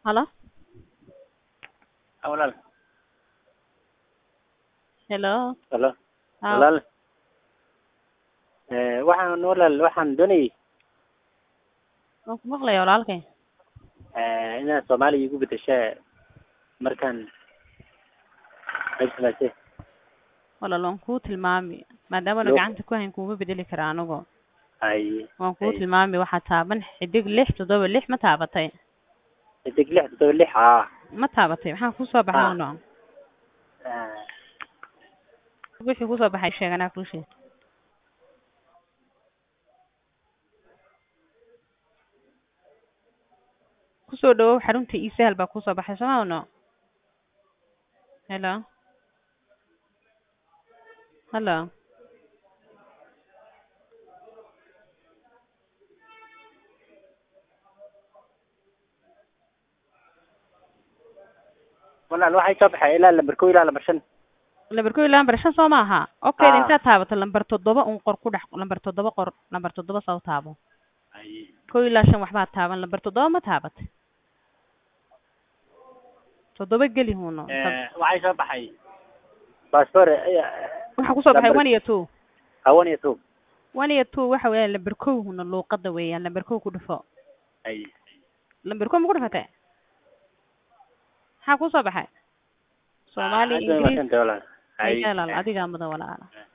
Halo? walaal Hello? halo Haa. walaal Eh, waxaan walaal waxaan doonayay Waan ku maqlayaa walaalkay. eh, inaad soomaaliya igu bedeshaa markaan meeshaase Walaal waan kuu tilmaami. Maadaama Loo- gacanta ku hayn kuuma bedeli kara anigu. ay Waan kuu Ay. tilmaami waxaa taaban xidig lix toddoba lix ma taabatay. xidig lix toddoba lix aa Ma taabatay. Maxaa kuu soo baxay Ah. uno? Eh, Wixii kuu soo baxay sheeg anaa kuu sheeg. Kusoo dhawow xarunta e-sahal baa kuu soo baxay soo ma uno? Hello? Hello? walaal waxay soo baxay ilaa lambar kow ilaa lambar shan lambar kow iyo lambar shan soo maaha okay Ah. intaad taabato lambar toddoba un qor ku dhex lambar toddoba qor lambar toddoba soo taabo ay kow ilaa shan waxbaad taaban lambar toddoba ma taabatay toddoba geli huno Eh, waxay soo baxay passport waxaa kusoo baxay lambar- one iyo two hawan iyo two one iyo two waxa weeyaan lambar kow huna luuqada weeyaan lambar kow ku dhufo ay lambar kow ma ku dhufatay maxaa kusoo baxay soomaali Aad bay ingiriis umahadsantay walaal ay ay walaal adigaa mudan walaala